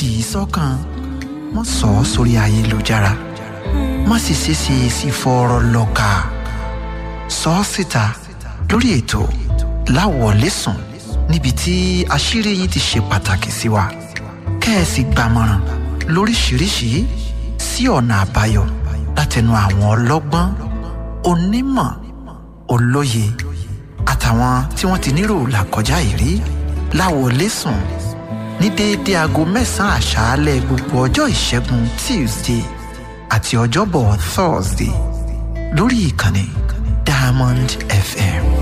í sọ́kàn má sọ ọ́ sórí ayélujára má sì ṣeéṣe sí fọ́ọ̀rọ̀ lọ́ka sọ ọ́ síta lórí ètò láwọ̀lẹ́sùn níbi tí àṣírí yín ti ṣe pàtàkì sí wa kẹ́ẹ̀sì gbàmọ̀ràn lóríṣìíríṣìí sí ọ̀nà àbáyọ látẹnu àwọn ọlọ́gbọ́n onímọ̀ olóye àtàwọn tí wọ́n ti nírò làkọjá ìrí láwọ̀lẹ́sùn ní déédéé aago mẹ́sàn-án àṣálẹ́ gbogbo ọjọ́ ìṣẹ́gun tuesday àti ọjọ́bọ̀ thursday lórí ìkànnì diamond fm.